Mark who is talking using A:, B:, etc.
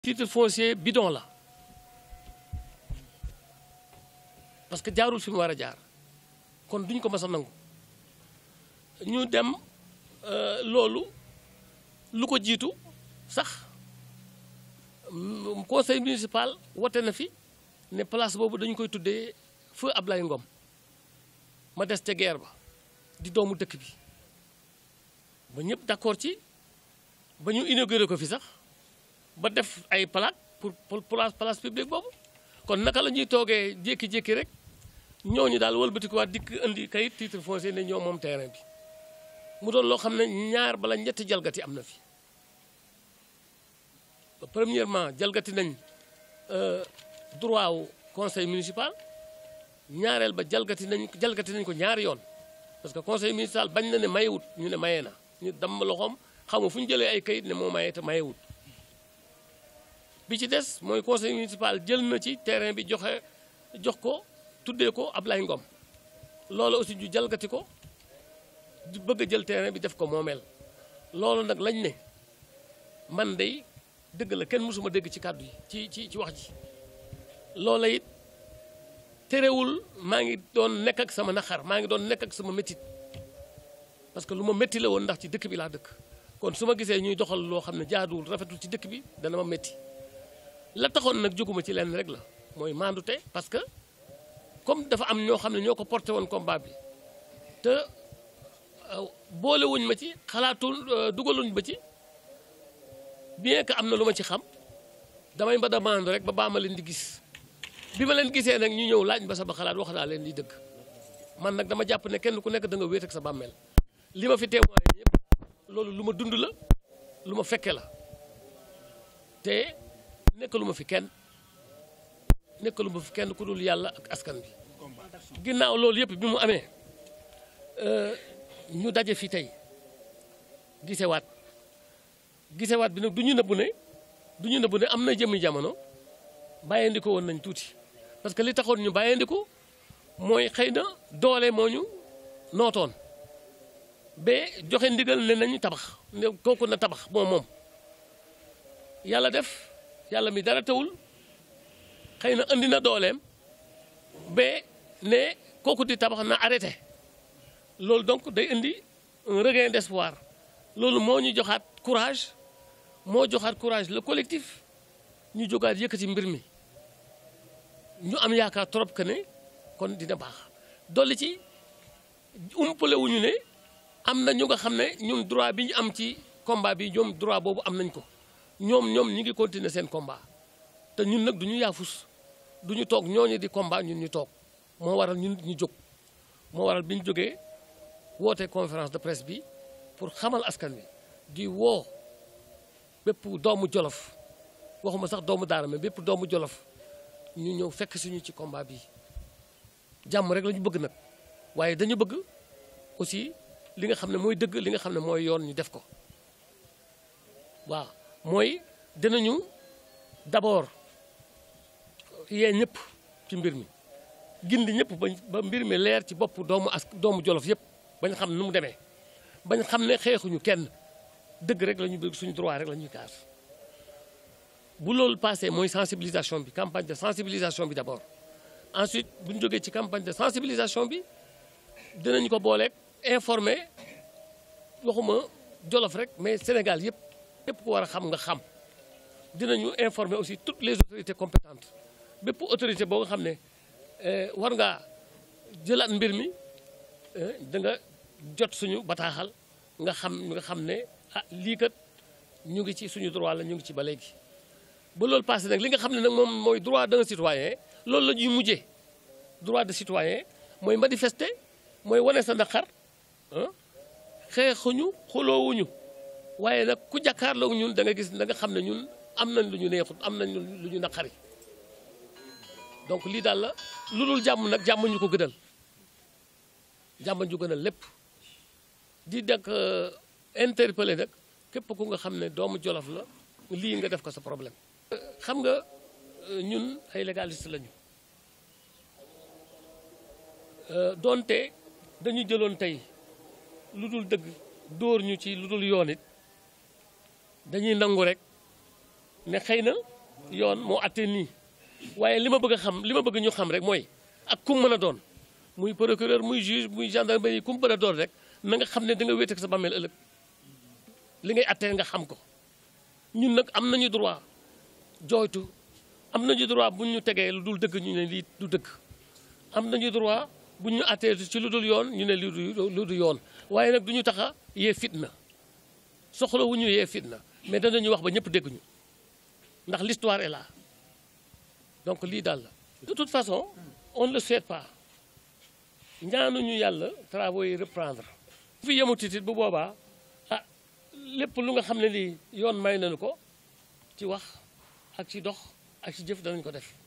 A: titre foncier bidon la parce que jaarul fi mu war a jaar kon duñ ko mas a nangu ñu dem loolu lu ko jiitu sax conseil municipal wote na fi ne place boobu dañu koy tuddee feu Ablaye Ngom ma des ca guerre ba di doomu dëkk bi ba ñëpp d'accord ci ba ñu inauguré ko fi sax ba def ay plaque pour pour place place publique boobu kon naka la ñuy toogee jékki-jékki rek ñooñu daal wëlbatikuwaat dikk indi kayit titre foncier ne ñoo moom terrain bi mu doon loo xam ne ñaar bala ñetti jalgati am na fi premièrement jalgati nañ droit wu conseil municipal ñaareel ba jalgati nañ jalgati nañ ko ñaari yoon parce que conseil municipal bañ na ne mayewut ñu ne maye na ñu damm loxoom xam nga fu ñu jëlee ay kayit ne moo maye te mayewut bi ci des mooy conseil municipal jël na ci terrain bi joxe jox ko tuddee ko Ablaye Ngom loolu aussi ñu jalgati ko di bëgg a jël terrain bi def ko moomeel loolu nag lañ ne man day dëgg la kenn mësuma dégg ci kàddu yi ci ci ci wax ji loola it terewul maa ngi doon nekk ak sama naxar maa ngi doon nekk ak sama métit parce que lu ma métti la woon ndax ci dëkk bi laa dëkk kon su ma gisee ñuy doxal loo xam ne jaaduwul rafetul ci dëkk bi dana ma métti la taxoon nag jóguma ci lenn rek la mooy maandute parce que comme dafa am ñoo xam ne ñoo ko porté woon combat bi te boolewuñ ma ci xalaatul dugaluñ ba ci bien que am na lu ma ci xam damay ba demande rek ba baa ma leen di gis bi ma leen gisee nag ñu ñëw laaj ba sama xalaat wax naa leen di dëgg man nag dama jàpp ne kenn ku nekk da nga wéet ak sa bàmmeel li ma fi témoigné yëpp loolu lu ma dund la lu ma fekke la te nekkalu ma fi kenn nekkalu ma fi kenn ku dul yàlla ak askan bi ginnaaw loolu yëpp bi mu amee ñu daje fi tey gisewaat gisewaat bi nag du ñu nëbbu ne du ñu nëbbu ne am na jëmmi jamono bàyyeendiku woon nañ tuuti parce que li taxoon ñu bàyyeendiku mooy xëy na doole moo ñu nootoon ba joxe ndigal ne nañu tabax ne kooku na tabax moom moom yàlla def yàlla mi dara tawul xëy na andi na dooleem ba ne kooku di tabax na arrêté loolu donc day indi un regain d'espoir loolu moo ñu joxaat courage moo joxaat courage le collectif ñu jógaat yëkkati mbir mi ñu am yaakaar trop que ne kon dina baax dolli ci umpale wuñu ne am na ñu nga xam ne ñun droit bi ñu am ci combat bi ñoom droit boobu am nañ ko ñoom ñoom ñi ngi continuer seen combat te ñun nag du ñu yaafus du ñu toog ñooñu di combat ñun ñu toog moo waral ñun ñu jóg moo waral bi ñu jógee woote conférence de presse bi pour xamal askan wi di woo bépp doomu jolof waxuma sax doomu daara mais bépp doomu jolof ñu ñëw fekk suñu ci combat bi jàmm rek la ñu bëgg nag waaye dañu bëgg aussi li nga xam ne mooy dëgg li nga xam ne mooy yoon ñu def ko waaw mooy dinañu d'abord yee ñëpp ci mbir mi gindi ñëpp ba mbir mi leer ci bopp doomu as doomu jolof yëpp bañ xam nu mu demee bañ xam ne xeexuñu kenn dëgg rek la ñu bëgg suñu droit rek la ñuy kaas bu loolu passé mooy sensibilisation bi campagne de sensibilisation bi d'abord ensuite bu ñu jógee ci campagne de sensibilisation bi dinañ ko booleeg informer waxuma jolof rek mais Sénégal yëpp yëpp ko war a xam nga xam dinañu informer aussi toutes les autorités compétentes bépp autorité boo nga xam ne war ngaa jëlaat mbir mi da nga jot suñu bataaxal nga xam nga xam ne ah lii kat ñu ngi ci suñu droit la ñu ngi ci ba léegi ba loolu passé nag li nga xam ne nag moom mooy droit d'un citoyen loolu la ñuy mujjee droit de citoyen mooy manifester mooy wane sa naqar xeexuñu xuloowuñu waaye nag ku jàkkaarloo ñun da nga gis da nga xam ne ñun am nañ lu ñu neexut am nañ lu ñu naqari donc lii daal la lu dul jàmm nag jàmm ñu ko gënal jàmm ñu gënal lépp di dak interpeller nag képp ku nga xam ne doomu jolof la lii nga def ko sa problème. xam nga ñun ay légaliste lañu doonte dañu jëloon tey lu dul dëgg dóor ñu ci lu dul yoon it dañuy nangu rek ne xëy na yoon moo attee nii waaye li ma bëgg a xam li ma bëgg ñu xam rek mooy ak kum mën a doon muy procureur muy juge muy gendarmerie kum mën a doon rek na nga xam ne da nga wéet ak sa bàmmeel ëllëg li ngay attee nga xam ko ñun nag am nañu droit jooytu am nañu droit bu ñu tegee lu dul dëgg ñu ne lii du dëgg am nañu droit bu ñu attee ci lu dul yoon ñu ne lii du lu du yoon waaye nag du ñu tax a yee fitna soxla wu ñu yee fitna mais danañu wax ba ñëpp dégg ñu ndax l'histoire est là donc lii daal la. de toute façon on ne le souhaite pas ñaanuñu yàlla travaux yi reprendre. fi yemutit it bu boobaa ah lépp lu nga xam ne lii yoon may nañu ko ci wax ak ci dox ak ci jëf danañ ko def.